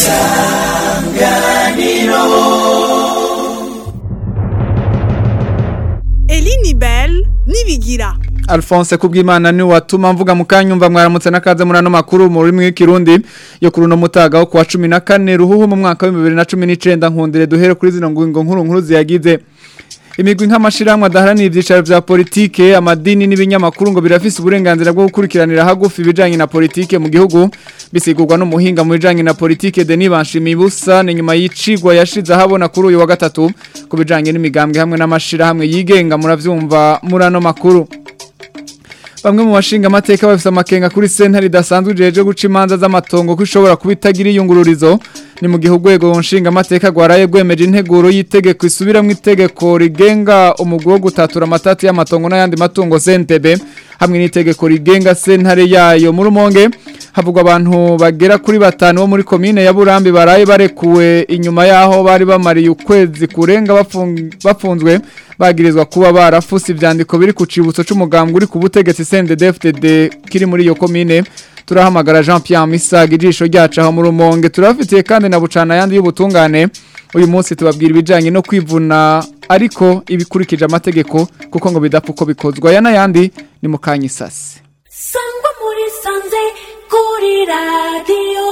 Elini Bell nibigira Alphonse kubwimana ni watuma mvuga mukanyumva mwaramutse nakaze muri ano makuru mu rurimi rw'ikirundi yo kuri uno mutaga wo kuwa 14 ruhuhu mu mwaka wa 2019 nkundire duhere kuri zino ngingo nkuru nkuru ziyagize imigwi nk'amashiramwe adaharanira ibyicaro vya politike amadini n'ibinyamakuru ngo birafise uburenganzira bwo gukurikiranira hagufi ibijanye na politike mu gihugu bisigurwa n'umuhinga mu bijanye na politike Denis Banshimibusa ni nyuma y'icigwa yashize ahabona kuri uyu wa gatatu ku bijanye n'imigambwe hamwe n'amashirahamwe yigenga muravyumva muri ano makuru Bamwe mu bashinga amateka bafise amakenga kuri sentare idasanzwe jeje guca imanza z'amatongo ko ishobora kuba itagira iyungururizo ni mu gihe urwego nshinga amateka rwaraye rwemeje integuro y'itegeko isubiramwo itegeko rigenga umugwi wo gutatura amatati y'amatongo n'ayandi matungo CNTB hamwe n'itegeko rigenga sentare yayo muri umonge havugwa abantu bagera kuri batanu bo muri komine ya Burambi baraye barekuwe inyuma yaho bari bamariye ukwezi kurenga bafung- bafunzwe bagirizwa kuba barafuse ivyandiko biri ku cibutso c'umugambwe uri ku butegetsi CNDD-FDD kiri muri iyo komine turahamagara Jean Pierre Misaga ijisho ryacu aho mu rumonge turafitiye kandi na bucana yandi y'ubutungane uyu munsi tubabwira ibijanye no kwivuna ariko ibikurikije amategeko kuko ngo bidapfa uko bikozwa aya n'ayandi ni mu kanyisasi sangwa muri sanze kuri radiyo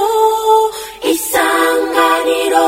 isanganiro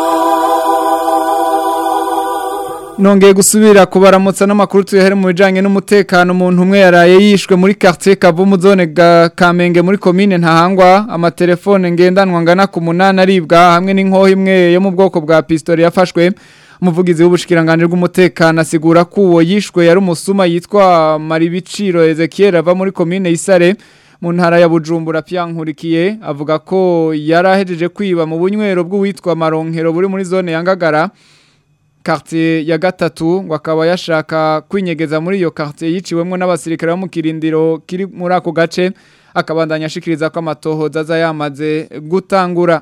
Nongeye gusubira kubaramutsa n'amakuru tuyahere mu bijanye n'umutekano umuntu umwe yaraye yishwe muri quartier Kavumu zone ga Kamenge muri commune Ntahangwa amatelefone ngendanwa ngana ku munana aribwa hamwe n'inkoho imwe yo mu bwoko bwa pistole yafashwe umuvugizi w'ubushikiranganje bw'umutekano asigura ko uwo yishwe yari umusuma yitwa Maribiciro Ezekiel ava muri commune Isare mu ntara ya Bujumbura pyankurikiye avuga ko yarahejeje kwiba mu bunywero bw'uwitwa Maronkero buri muri zone ya Ngagara quartier ya gatatu ngo akaba yashaka kwinyegeza muri iyo quartier yiciwemwo n'abasirikare bo mu kirindiro kiri muri ako gace akabandanya ashikiriza ko amatohoza aza yamaze gutangura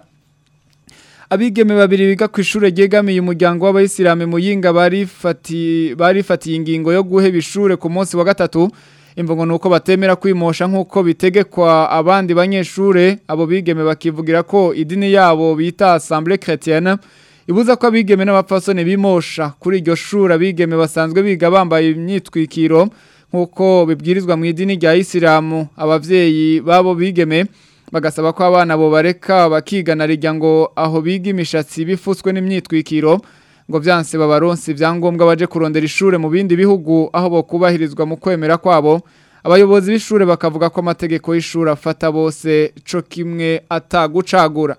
abigeme babiri biga ku ishure ryegamiye umuryango w'abayisilamu muyinga barifati barifatiye ingingo yo guheba ishure ku munsi wa gatatu imvugo nuko batemera kwimosha nkuko bitegekwa abandi banyeshure abo bigeme bakivugira ko idini yabo bita Assemblée chrétienne ibuza ko abigeme n'abapfasoni bimosha kuri iryo shuri abigeme basanzwe biga bambaye imyitwikiro nk'uko bibwirizwa mu idini rya isilamu abavyeyi babo bigeme bagasaba ko abana bo bareka bakigana rijya ngo aho biga imishatsi bifutswe n'imyitwikiro ngo vyanse babaronse ivyangombwa baje kurondera ishure mu bindi bihugu aho bo kubahirizwa mu kwemera kwabo abayobozi b'ishure bakavuga ko amategeko y'ishure afata bose co kimwe atagucagura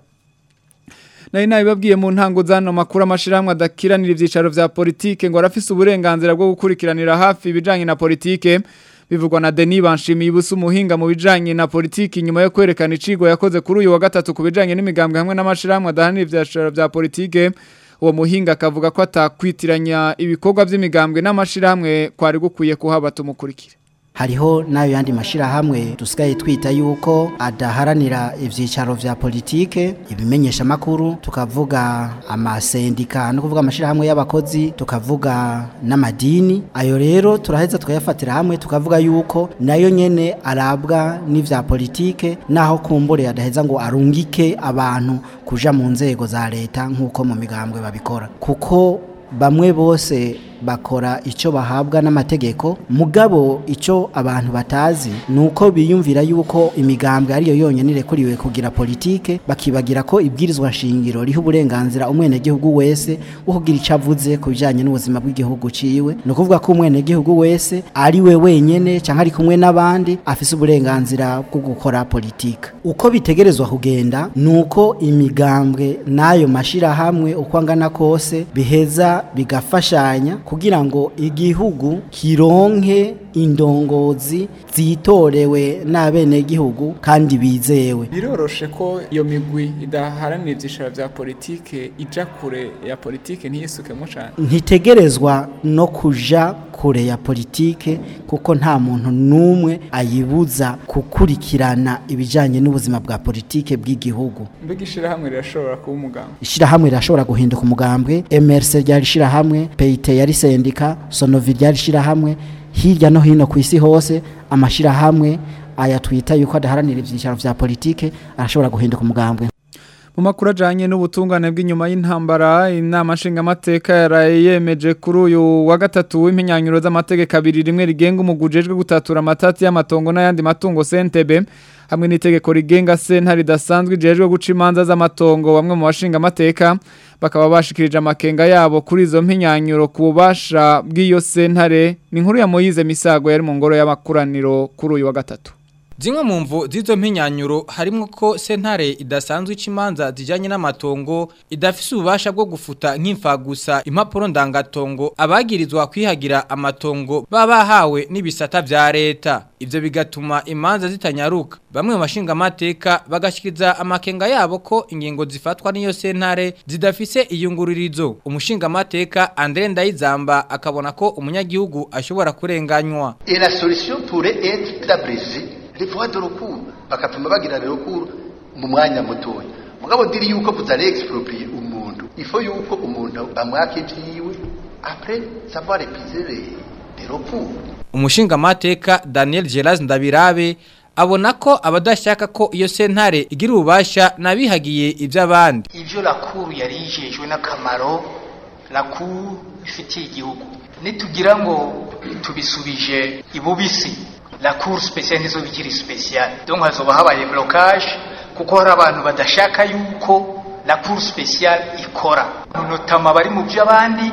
nari nabibabwiye mu ntango zano makuru amashiramwe adakiranira ivyicaro vya politike ngo arafise uburenganzira bwo gukurikiranira hafi ibijanye na politike bivugwa na Denis Banshimiye ubusa umuhinga mu bijanye na politike nyuma yo kwerekana icigo yakoze kuri uyu wa gatatu ku bijanye n'imigambwe hamwe n'amashiramwe adahanira ivyicaro vya politike uwo muhinga akavuga ko atakwitiranya ibikorwa vy'imigambwe n'amashiramwe kwari gukwiye kuhaba tumukurikire hariho n'ayo yandi mashirahamwe dusigaye twita yuko adaharanira ivyicaro vya politike ibimenyesha makuru tukavuga amasendika no kuvuga amashirahamwe y'abakozi tukavuga n'amadini ayo rero turaheza tukayafatira hamwe tukavuga yuko nayo nyene arabwa n'ivya politike naho kumbure adaheza ngo arungike abantu kuja mu nzego za leta nk'uko mu migambwe babikora kuko bamwe bose bakora icyo bahabwa n'amategeko mugabo icyo abantu batazi ni uko biyumvira yuko imigambwe ariyo yonyine irekuriwe kugira politike bakibagira ko ibwirizwa nshingiro riha uburenganzira umwenegihugu wese wo kugira icyo avuze ku bijyanye n'ubuzima bw'igihugu ciwe ni ukuvuga ko umwenegihugu wese ari we wenyine cyangwa ari kumwe n'abandi afise uburenganzira bwo gukora politike uko bitegerezwa kugenda ni uko imigambwe n'ayo mashyirahamwe uko angana kose biheza bigafashanya kugira ngo igihugu kironke indongozi zitorewe n'abenegihugu kandi bizewe biroroshe ko iyo migwi idaharanira ibyicaro bya politike ija kure ya politike ntiyisukemo cyane ntitegerezwa no kuja kure ya politike kuko nta muntu n'umwe ayibuza gukurikirana ibijyanye n'ubuzima bwa politike bw'igihugu mbega ishyirahamwe rirashobora kuba umuganga ishyirahamwe rirashobora guhinduka umugambwe mrc ryari ishyirahamwe peyite yari sendika sonovi ryari ishyirahamwe hirya no hino ku isi hose amashyirahamwe aya twita yuko adaharanira ibyicaro bya politike arashobora guhinduka umugambwe mu makuru ajanye n'ubutungane bw'inyuma y'intambara inama nshingamateka yaraye yemeje kuri uyu wa gatatu w'impinyanyuro z'amategeko abiri rimwe rigenga umugujejwe gutatura amatati y'amatongo n'ayandi matungo CNTB hamwe n'itegeko rigenga sentare ridasanzwe ijejwe guca imanza z'amatongo bamwe mu bashinga amateka bakaba bashikirije amakenga yabo kuri izo mpinyanyuro ku bubasha bw'iyo sentare ni inkuru ya Moyize Misago yari mu ngoro y'amakuraniro kuri uyu wa gatatu Zimwe mu mvu z'izo mpinyanyuro harimo ko sentare idasanzwe ikimanza zijanye n'amatongo idafise ububasha bwo gufuta nk'imfa gusa impapuro ndangatongo abagirizwa kwihagira amatongo baba bahawe n'ibisata vya leta ivyo bigatuma imanza zitanyaruka bamwe mu bashinga amateka bagashikiriza amakenga yabo ko ingingo zifatwa n'iyo sentare zidafise iyungururizo umushinga amateka Andre Ndayizamba akabona ko umunyagihugu ashobora kurenganywa Et la solution pourrait être d'abréger les voies de recours bakatuma bagira le recours mu mwanya mutoya mugabo diri yuko kuzare exproprier umuntu ifo yuko umuntu bamwaka ivyiwe après savoir épuiser les, les recours umushinga amateka Daniel Geraz Ndabirabe abona ko abadashaka ko iyo sentare igira ububasha nabihagiye ivy'abandi ivyo lakuru yari yijejwe n'akamaro lakuru ifitiye igihugu nitugira ngo tubisubije ibubisi lakuru special nizo bikiri special donc hazoba habaye blocage kuko hari abantu badashaka yuko lakuru special ikora notama bari mu by'abandi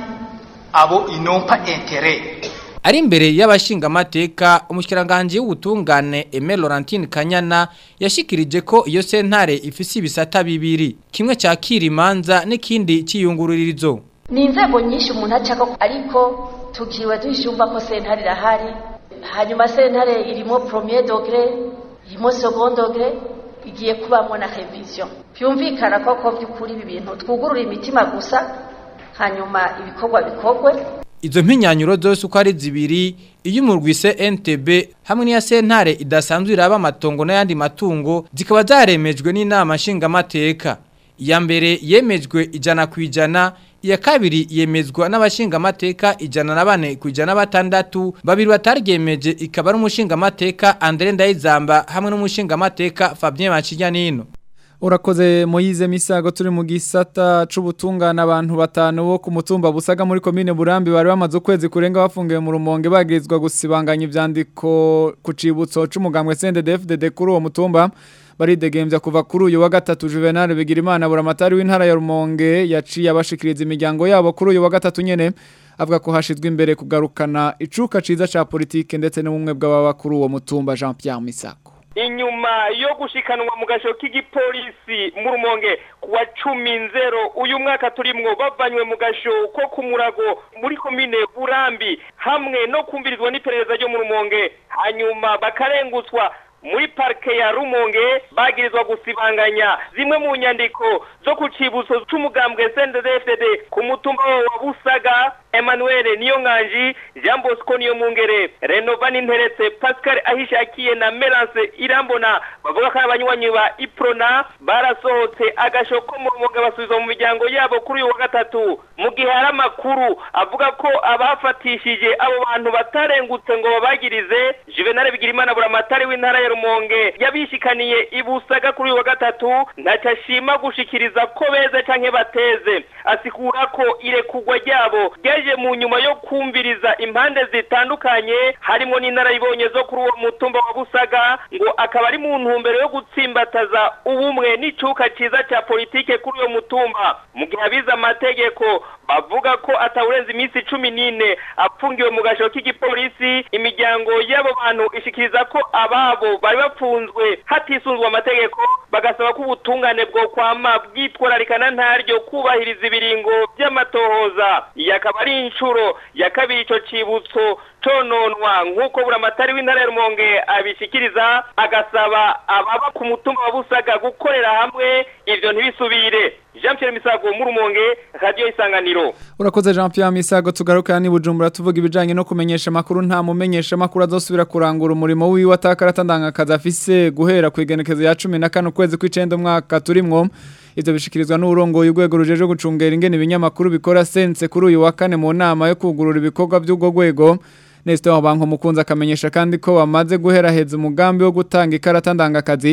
abo inompa intérêt ari imbere y'abashinga amateka umushikiranganje w'ubutungane Aimé Laurentine Kanyana yashikirije ko iyo sentare ifise ibisata bibiri kimwe cyakira imanza n'ikindi ciyungururizo ni inzego nyinshi umuntu acako ariko tukiwe dushumva ko sentare irahari hanyuma sentare irimo premier degré irimo second degré igiye kubamwo na revision byumvikana ko ko by'ukuri ibi bintu twugurura imitima gusa hanyuma ibikorwa bikorwe Izo mpinyanyuro zose uko ari zibiri iyo umurwise NTB hamwe n'iya sentare idasanzwe iraba amatongo n'ayandi matungo zikaba zaremejwe n'inama nshingamateka iya mbere yemejwe ijana ku ijana iya kabiri yemezwa n'abashingamateka ijana na bane ku ijana batandatu babiri bataryemeje ikaba ari umushingamateka Andre Ndayizamba hamwe n'umushingamateka Fabien Macinyanino Urakoze Moyize Misago turi mu gisata c'ubutungana abantu batanu bo ku mutumba busaga muri commune Burambi bari bamaze ukwezi kurenga bafungiwe mu rumonge bagirizwa gusibanganya ivyandiko ku cibutso c'umugambwe CNDD-FDD kuri uwo mutumba baridegembya kuva kuri uyu wa gatatu Juvenal Bigirimana buramatari w'intara ya Rumonge yaciye abashikiriza imiryango yabo kuri uyu wa gatatu nyene avuga ko hashizwe imbere kugarukana icuka ciza ca politike ndetse n'ubumwe bw'ababa kuri uwo mutumba Jean Pierre Misako inyuma yo gushikanwa mu gasho k'igipolisi mu rumonge kuwa cumi nzero uyu mwaka turimwo bavanywe mu gasho ko ku murago muri komine burambi hamwe no kumvirizwa n'iperereza ryo mu rumonge hanyuma bakarengutswa muri parike ya rumonge bagirizwa gusibanganya zimwe mu nyandiko zo ku cibutso c'umugambwe CNDD-FDD ku mutumba wa busaga Emmanuel Niyonganji Jean Bosco Niyomungere Renova Ninteretse Pascal Ahishakiye na Melance Irambona bavuga ko abanywanyi ba Iprona barasohotse agashoko mu rumonge basubizwa mu miryango yabo kuri uyu wa gatatu mu gihe hari amakuru avuga ko abafatishije abo bantu batarengutse ngo babagirize Juvenal Bigirimana buramatari w'intara ya Rumonge yabishikaniye ibusaga kuri uyu wa gatatu ntacyo ashima gushikiriza ko beze canke bateze asikura ko irekugwa ryabo ryaje mu nyuma yo kumviriza impande zitandukanye harimo n'inarayibonye zo kuri uwo mutumba wa busaga ngo akaba ari mu ntumbero yo gutsimbataza ubumwe n'icuka ciza ca politike kuri uwo mutumba mu gihe abize amategeko bavuga ko atawurenza iminsi cumi n'ine apfungiwe mu gasho k'igipolisi imiryango y'abo bantu ishikiriza ko ababo bari bapfunzwe hatisunzwe amategeko bagasaba ko ubutungane bwo kwama bwitwararikana ntaryo kubahiriza ibiringo by'amatohoza iyi akaba ari inshuro ya kabiri ico cibutso cononwa nk'uko buramatari w'intara ya rumonge abishikiriza agasaba ababa ku mutumba wa busaga gukorera hamwe ivyo ntibisubire jean pierre misago mu rumonge radiyo isanganiro Urakoze Jean Pierre Misago tugaruka ni Bujumbura tuvuga ibijanye no kumenyesha makuru nta mumenyesha makuru azosubira kurangura umurimo wiwe atakarata ndangakaza afise guhera ku igenekezo ya 14 kwezi kw'icenda umwaka turimwo ivyo bishikirizwa n'urongoye urwego rujeje gucungera ingene ibinyamakuru bikora sense kuri uyu wa kane mu nama yo kugurura ibikorwa by'ubwo rwego Nestor Banko mukunza akamenyesha kandi ko bamaze guheraheza umugambi wo gutanga ikarata ndangakazi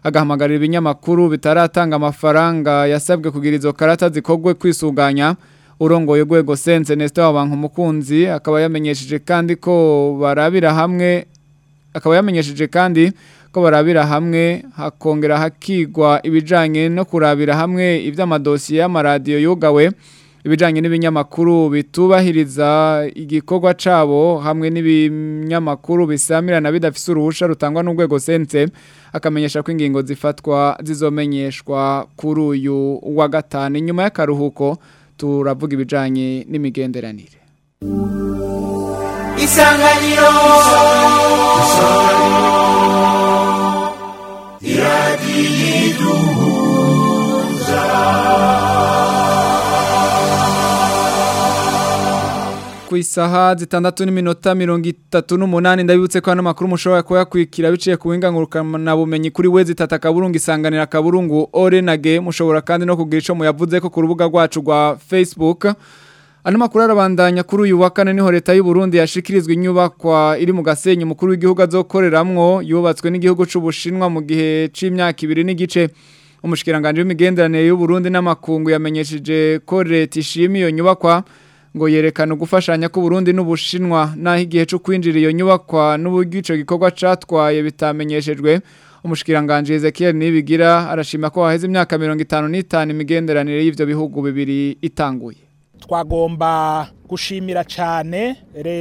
agahamagarira ibinyamakuru bitaratanga amafaranga yasabwe kugira izo karata zikogwe kwisuganya urongoye urwego sense Nestor Wabanka umukunzi akaba yamenyesheje kandi ko barabira hamwe akaba yamenyesheje kandi ko barabira hamwe hakongera hakigwa ibijanye no kurabira hamwe ivy'amadosiye y'amaradiyo yugawe ibijanye n'ibinyamakuru bitubahiriza igikorwa cabo hamwe n'ibinyamakuru bisamirana bidafise uruhusha rutangwa n'urwego sense akamenyesha ko ingingo zifatwa zizomenyeshwa kuri uyu wa gatanu inyuma y'akaruhuko turavuga ibijanye n'imigenderanire isanganiro iradiyo iduhuza ku isaha zitandatu n'iminota mirongo itatu n'umunani ndabibutse ko hano makuru mushobora kuyakurikira biciye ku buhinga ngurukanabumenyi kuri we zitata akaburungu isanganira akaburungu orenage mushobora kandi no kugira ico muyavuze ko ku rubuga rwacu rwa Facebook Ano makuru arabandanya kuri uyu wa kane niho leta y'u Burundi yashikirizwa inyubakwa iri mu gasenyi mukuru w'igihugu azokoreramwo yubatswe n'igihugu c'ubushinwa mu gihe c'imyaka ibiri n'igice umushikiranganje w'imigenderanire y'u Burundi n'amakungu yamenyesheje ko leta ishimiye iyo nyubakwa ngo yerekana gufashanya ku Burundi n'ubushinwa naho igihe cyo kwinjira iyo nyubakwa n'uburyo ico gikorwa catwaye bitamenyeshejwe umushikiranganje Ezekiel Nibigira arashima ko haheze imyaka 55 imigenderanire y'ivyo bihugu bibiri itanguye twagomba gushimira cyane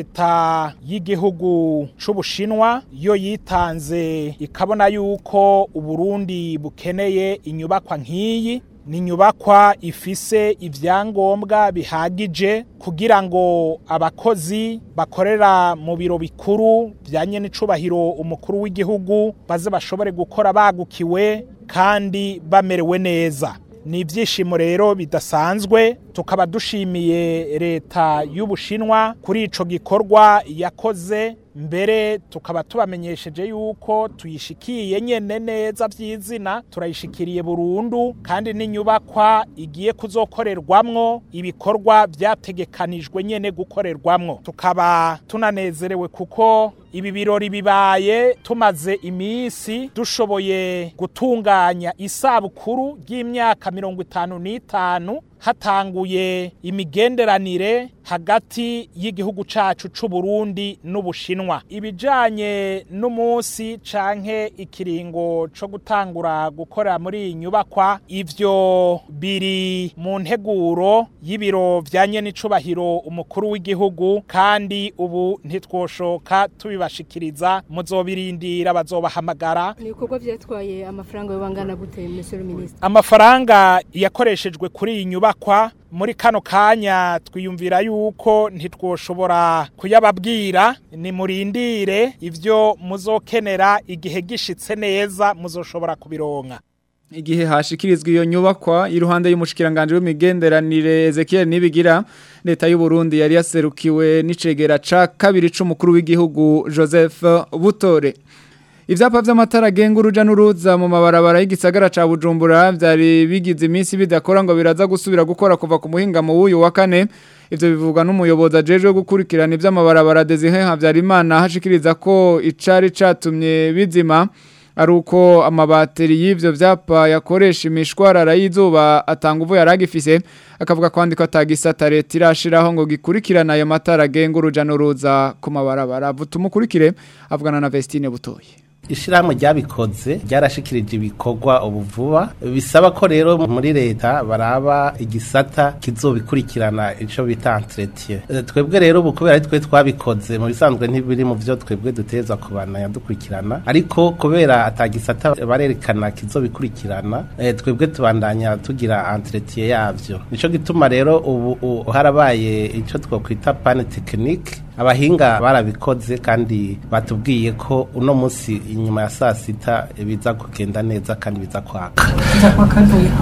leta y'igihugu c'ubushinwa yo yitanze ikabona yuko uburundi bukeneye inyubakwa nk'iyi ni inyubakwa ifise ibyangombwa bihagije kugira ngo abakozi bakorera mu biro bikuru byanye n'icubahiro umukuru w'igihugu baze bashobore gukora bagukiwe kandi bamerewe neza ni ibyishimo rero bidasanzwe tukaba dushimiye leta y'ubushinwa kuri ico gikorwa yakoze mbere tukaba tubamenyesheje yuko tuyishikiye nyene neza by'izina turayishikiriye burundu kandi n'inyubakwa igiye kuzokorerwamwo ibikorwa byategekanijwe nyene gukorerwamwo tukaba tunanezerewe kuko ibi birori bibaye tumaze iminsi dushoboye gutunganya isabukuru ry'imyaka mirongo itanu n'itanu hatanguye imigenderanire hagati y'igihugu cacu c'u Burundi n'Ubushinwa ibijanye n'umunsi canke ikiringo co gutangura gukora muri iyi nyubakwa ivyo biri mu nteguro y'ibiro vyanye n'icubahiro umukuru w'igihugu kandi ubu ntitwoshoka tubibashikiriza muzobirindira bazobahamagara ni ibikorwa byatwaye amafaranga y'ubangana gute monsieur le ministre amafaranga yakoreshejwe kuri iyi nyubakwa muri kano kanya twiyumvira yuko ntitwoshobora kuyababwira ni murindire ivyo muzokenera igihe gishitse neza muzoshobora kubironka igihe hashikirizwa iyo nyubakwa iruhande y'umushikiranganje w'imigenderanire Ezekiel Nibigira leta y'u Burundi yari yaserukiwe n'icegera ca kabiri c'umukuru w'igihugu Joseph Butore Ivyapa vy'amatara agenga uruja n'uruza mu mabarabara y'igisagara ca Bujumbura vyari bigize iminsi bidakora ngo biraza gusubira gukora kuva ku muhinga mu wuyu wa kane ivyo bivugwa n'umuyobozi ajejwe gukurikirana ivy'amabarabara Desire Havyarimana hashikiriza ko icari catumye bizima ari uko amabateri y'ivyo vyapa yakoresha imishwarara y'izuba atanga uvu yaragifise akavuga kwandi ko atagisata leta irashiraho ngo gikurikirana ayo matara agenga uruja n'uruza ku mabarabara butumukurikire avugana na Vestine Butoyi ishirahamwe ryabikoze ryarashikirije ibikorwa ubu vuba bisaba ko rero muri leta baraba igisata kizobikurikirana ico bita entretien E, twebwe rero ubu kubera ari twe twabikoze mu bisanzwe ntibiri mu vyo twebwe duteza kubana dukurikirana ariko kubera atagisata barerekana kizobikurikirana e, twebwe tubandanya tugira entretien yavyo nico gituma rero ubu u- harabaye ico twokwita pane technique abahinga barabikoze kandi batubwiye ko uno munsi inyuma ya saa sita biza kugenda neza kandi biza kwaka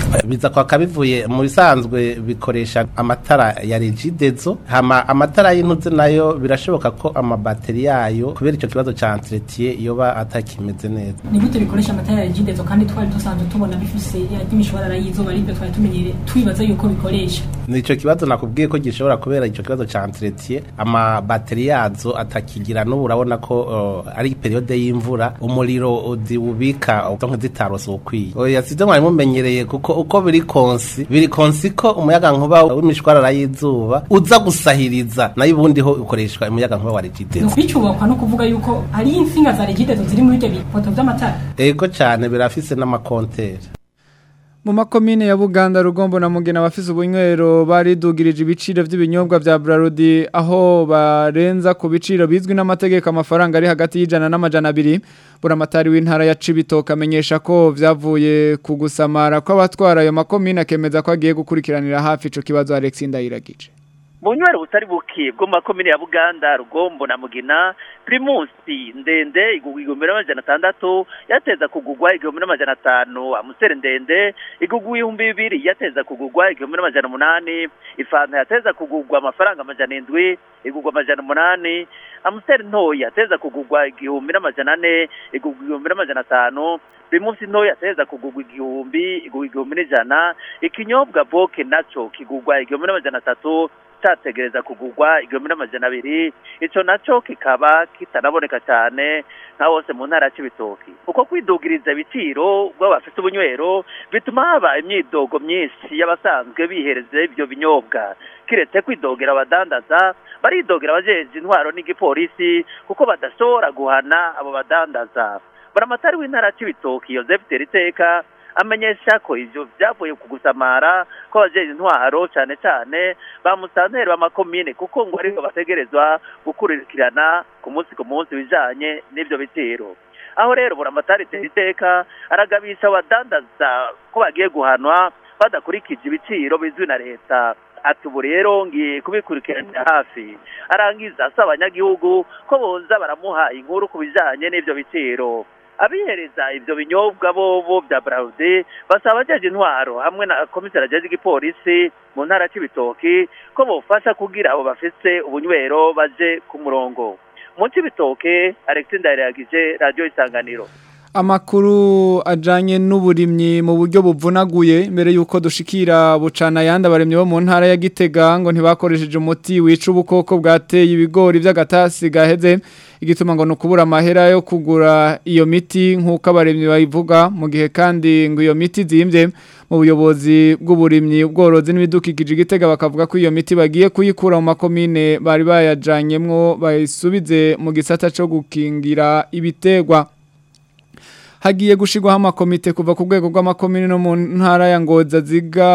biza kwa kabivuye mu bisanzwe bikoresha amatara ya regidezo hama amatara y'intuze nayo birashoboka ko amabateri yayo kubera ico kibazo ca entretien yoba atakimeze neza ni gute bikoresha amatara ya regidezo kandi twari dusanzwe tubona bifise imishwarara y'izuba aribyo twari tumenyere twibaza yuko bikoresha nico kibazo nakubwiye ko gishobora kubera ico kibazo ca entretien amabateri yazo atakigira n'ubu urabona ko uh, ari periode y'imvura umuriro ziwubika donc zitarose ukwiye oya sivyo mwari mumenyereye kuko uko biri konsi biri konsi ko umuyaga nkuba w'imishwarara y'izuba uza gusahiriza nayo ubundi ho ukoreshwa umuyaga nkuba wa regidezo bicubakwa no kuvuga yuko hari insinga za regidezo ziri muri ibyo bipoto vy'amatara ego cane birafise n'amakonteri mu makomine ya Buganda Rugombo na Mugina bafise ubunywero baridugirije ibiciro vy'ibinyobwa vya Brarudi aho barenza ku biciro bizwi n'amategeko amafaranga ari hagati y'ijana n'amajana abiri buramatari w'intara ya Cibitoke amenyesha ko vyavuye ku gusamara kw'abatwara ayo makomine akemeza ko agiye gukurikiranira hafi ico kibazo Alex Ndayiragije Bunywero butari buki bwo makomine ya Buganda Rugombo na Mugina Primus ndende igugwa igihumbi n'amajana atandatu yateza kugugwa igihumbi n'amajana atanu amusere ndende igugwa ibihumbi bibiri yateza kugugwa igihumbi n'amajana umunani ifanta yateza kugugwa amafaranga amajana indwi igugwa amajana umunani amusere ntoya yateza kugugwa igihumbi n'amajana ane igugwa igihumbi n'amajana atanu Primus ntoya yateza kugugwa igihumbi igugwa igihumbi n'ijana ikinyobwa boke naco kigugwa igihumbi n'amajana atatu cyategereza kugugwa igihumbi n'amajana abiri ico naco kikaba kitanaboneka cyane nka hose mu ntara y'ibitoki uko kwidugiriza ibiciro bw'abafite ubunywero bituma haba imyidogo myinshi y'abasanzwe bihereza ibyo binyobwa kiretse kwidogera abadandaza baridogera abajeje intwaro n'igipolisi kuko badashobora guhana abo badandaza baramatari w'intara y'ibitoki Joseph Teriteka amenyesha ko ivyo vyavuye ku gusamara ko abajeje intwaro cyane cyane ba musanteri b'amakomine kuko ngo ariho bategerezwa gukurikirana ku munsi ku munsi bijanye n'ivyo bitero aho rero buramatari iteka aragabisha abadandaza ko bagiye guhanwa badakurikije ibiciro bizwi na leta ati ubu rero ngiye kubikurikiranira hafi arangiza asaba abanyagihugu ko boza baramuha inkuru ku bijanye n'ivyo biciro abihereza ivyo binyobwa bobo vya Braude basaba abajeje intwaro hamwe na komisari ajeje igipolisi mu ntara c'ibitoki ko bofasha kugira abo bafise ubunywero baje ku murongo mu c'ibitoke Alex Ndayiragije radio isanganiro Amakuru ajanye n'uburimyi mu buryo buvunaguye mbere yuko dushikira bucana yandi abaremyi bo mu ntara ya Gitega ngo ntibakoresheje umuti wica ubukoko bwateye ibigori by'agatasi gaheze igituma ngo nukubura amahera yo kugura iyo miti nk'uko abaremyi bayivuga mu gihe kandi ngo iyo miti zimbye mu buyobozi bw'uburimyi ubworozi n'ibidukikije igitega bakavuga ko iyo miti bagiye kuyikura mu makomine bari bayajanyemwo bayisubize mu gisata cyo gukingira ibitegwa hagiye gushigwaho amakomite kuva ku rwego rw'amakomine no mu ntara ya ngoza ziga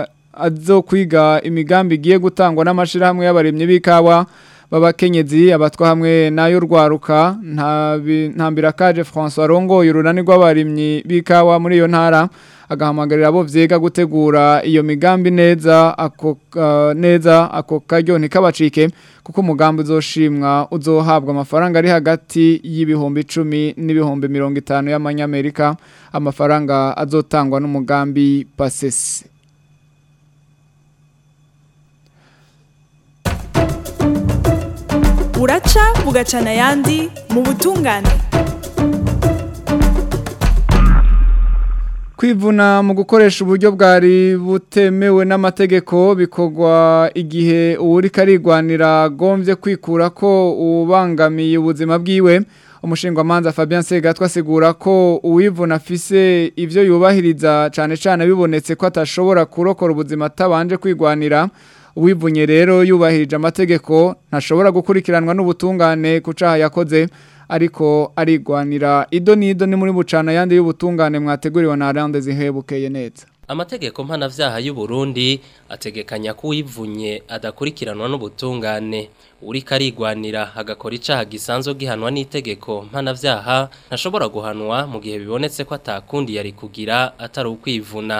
azo kwiga imigambi igiye gutangwa n'amashirahamwe y'abaremyi b'ikawa babakenyezi abatwa hamwe nayo rwaruka ntambira kaje François Rongo urunani rw'abarimyi b'ikawa muri iyo ntara agahamagarira abo vyega gutegura iyo migambi neza ako uh, neza ako karyo ntikabacike kuko umugambi uzoshimwa uzohabwa amafaranga ari hagati y'ibihumbi 10 n'ibihumbi 50 y'amanyamerika amafaranga azotangwa n'umugambi PASES buraca bugacana ayandi mu butungane kwivuna mu gukoresha uburyo bwari butemewe n'amategeko bikorwa igihe uwuri karigwanira agombye kwikura ko ubangamiye ubuzima bwiwe umushingwamanza Fabien Segatwa asigura ko uwivuna afise ivyo yubahiriza cyane cyane bibonetse ko atashobora kurokora ubuzima atabanje kwigwanira uwivunye rero yubahirije amategeko ntashobora gukurikiranwa n'ubutungane ku caha yakoze ariko arigwanira ido nido ni muri bucana yandi y'ubutungane mwateguriwe na Arande zihebukeye neza Amategeko mpanavyaha y'u Burundi ategekanya ko uwivunye adakurikiranwa n'ubutungane uri karigwanira agakora icaha gisanzwe gihanwa n'itegeko mpanavyaha ntashobora guhanwa mu gihe bibonetse ko atakundi yari kugira atari ukwivuna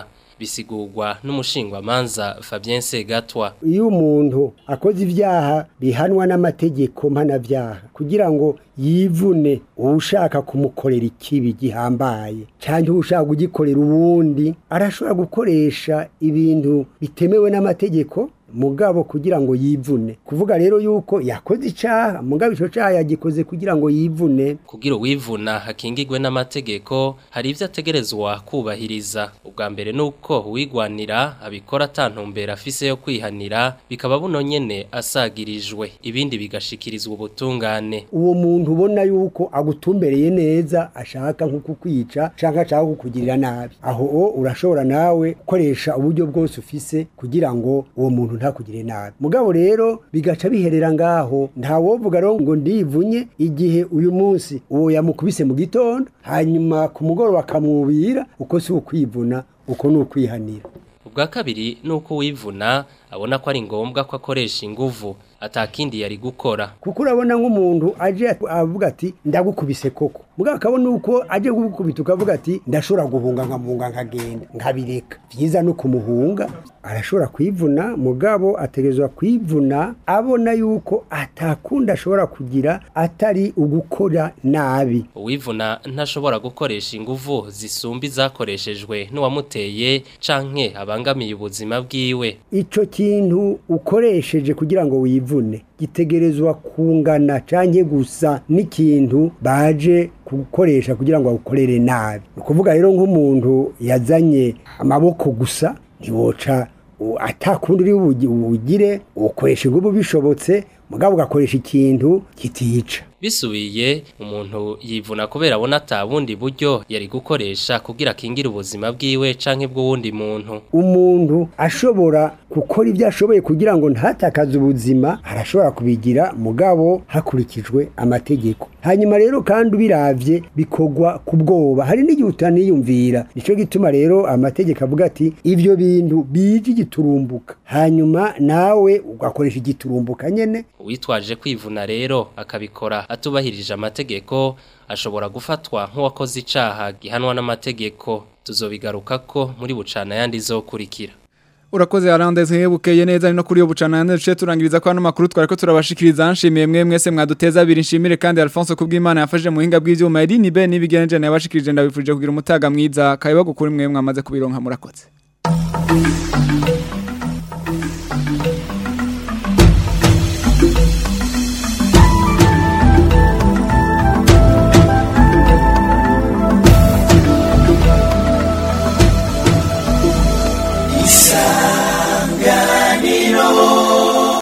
bisigurwa n'umushingwamanza Fabien Segatwa iyo umuntu akoze ibyaha bihanwa n'amategeko mpanabyaha kugira ngo yivune ushaka kumukorera ikibi gihambaye cyangwa ushaka kugikorera uwundi arashobora gukoresha ibintu bitemewe n'amategeko mugabo kugira ngo yivune kuvuga rero yuko yakoze icaha mugabo ico caha yagikoze kugira ngo yivune kugira uwivuna hakingirwe n'amategeko hari ivyo ategerezwa kubahiriza ubwa mbere nuko uwigwanira abikora atantumbera afise yo kwihanira bikaba buno nyene asagirijwe ibindi bigashikirizwa ubutungane uwo muntu ubona yuko agutumbereye neza ashaka nko kukwica canke ashaka kukugirira nabi aho o urashobora nawe gukoresha uburyo bwose ufise kugira ngo uwo muntu ntakugire nabi mugabo rero bigaca biherera ngaho nta wovuga rero ngo ndivunye igihe uyu munsi uwo yamukubise mu gitondo hanyuma ku mugoroba akamwubira uko si ukwivuna uko ni ukwihanira ubwa kabiri nuko wivuna abona ko ari ngombwa ko akoresha inguvu atakindi yari gukora kuko urabona nk'umuntu aje avuga ati ndagukubise koko mugabo akabona uko aje kugukubita ukavuga ati ndashobora guhunga nkamuhunga nkagenda nkabireka byiza no kumuhunga arashobora kwivuna mugabo ategerezwa kwivuna abona yuko atakunda ashobora kugira atari ugukora nabi uwivuna ntashobora gukoresha inguvu zisumba izakoreshejwe n'uwamuteye canke abangamiye ubuzima bwiwe ico kintu ukoresheje kugira ngo wivune gitegerezwa kungana canke gusa n'ikintu baje gukoresha kugira ngo awukorere nabi ni ukuvuga rero nk'umuntu yazanye amaboko gusa ntiwoca atakundi uri bugire ukoresha ingubu bishobotse mugabo ugakoresha ikintu kitica bisubiye umuntu yivuna kubera abona atabundi buryo yari gukoresha kugira akingire ubuzima bwiwe canke bw'uwundi muntu umuntu ashobora gukora ibyo ashoboye kugira ngo ntatakaze ubuzima arashobora kubigira mugabo hakurikijwe amategeko hanyuma rero kandi ubiravye bikogwa ku bwoba hari n'igihe utaniyumvira nico gituma rero amategeko avuga ati ivyo bintu bije igiturumbuka hanyuma nawe ugakoresha igiturumbuka nyene uwitwaje kwivuna rero akabikora atubahirije amategeko ashobora gufatwa nk'uwakoze icaha gihanwa n'amategeko tuzobigaruka ko muri bucana yandi zokurikira urakoze arandeze nkebukeye neza ni no kuri yo bucana yandi duce turangiriza ko hano makuru twari ko turabashikiriza nshimiye mwe mwese mwaduteza abiri nshimire kandi Alphonse kubw'Imana yafashe mu hinga bw'ivyuma yari ni ben nibigenje nabashikirije ndabifurije kugira umutaga mwiza kayiba gukuri mwe mwamaze kubironka murakoze